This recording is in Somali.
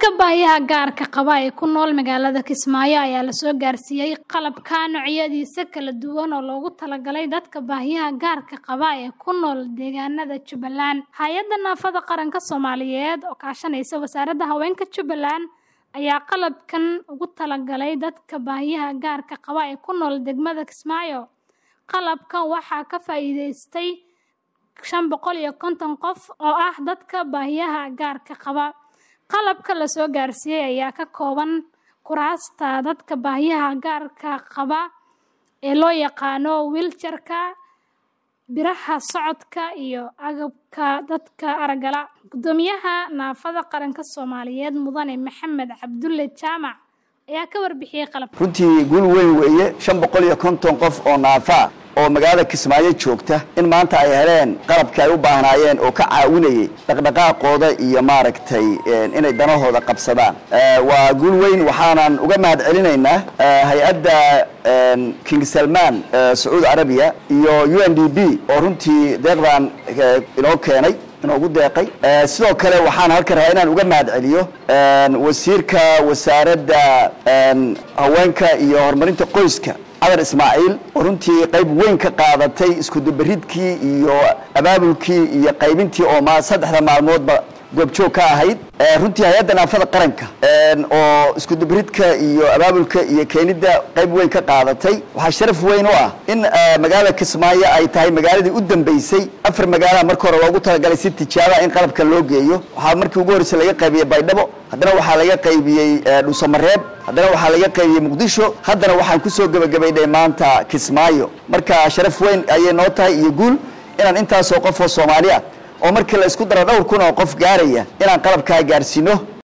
Dadka baahiyaha gaarka qaba ee ku nool magaalada Kismaayo ayaa la soo gaarsiiyay qalabka noocyadiisa kala duwan oo loogu talagalay dadka baahiyaha gaarka qaba ee ku nool deegaanada Jubbaland. Hay'adda Naafada Qaranka Soomaaliyeed oo kaashanaysa Wasaaradda Haweenka Jubbaland ayaa qalabkan ugu talagalay dadka baahiyaha gaarka qaba ee ku nool degmada Kismaayo. Qalabkan waxaa ka faa'iidaystay shan boqol iyo konton qof oo ah dadka baahiyaha gaarka qaba. Qalabka la soo gaarsiiyay ayaa ka kooban kuraasta dadka baahiyaha gaarka qaba ee loo yaqaan wheelchair-ka, biraha socodka, iyo agabka dadka aragga la'. Guddoomiyaha Naafada Qaranka Soomaaliyeed Mudane Maxamed Cabdulle Jaamac ayaa ka warbixiyay qalabka. runtii guul weyn weeye shan boqol iyo konton qof oo naafa ah oo magaalada kismaayo joogta in maanta ay heleen qalabkii ay u baahnaayeen oo ka caawinayay dhaqdhaqaaqooda iyo maaragtay inay danahooda qabsadaan waa guul weyn waxaanan uga mahad celinaynaa hay-adda king salman sacuudi arabiya iyo u n d b oo runtii deeqdan inoo keenay inoogu deeqay sidoo kale waxaan halkan rabaa inaan uga mahad celiyo wasiirka wasaaradda haweenka iyo horumarinta qoyska cadar ismaaciil oo runtii qayb weyn ka qaadatay iskudubaridkii iyo abaabulkii iyo qaybintii oo ma saddexda maalmoodba goobjoog ka ahayd runtii hay-adda naafada qaranka oo iskudubaridka iyo abaabulka iyo keenidda qayb weyn ka qaadatay waxaa sharaf weyn u ah in magaalada kismaayo ay tahay magaaladii u dambeysay afar magaalaha marka hore loogu talagalay si tijaaba in qalabkan loo geeyo waxaa markii ugu horreysay laga qaybiyey baydhabo haddana waxaa laga qaybiyey dhuusamareeb haddana waxaa laga qaybiyey muqdisho haddana waxaan kusoo gebagabaynay maanta kismaayo marka sharaf weyn ayay noo tahay iyo guul inaan intaasoo qof oo soomaali ah oo markii la isku daro dhowr kun oo qof gaaraya inaan qalabkaa gaarsiino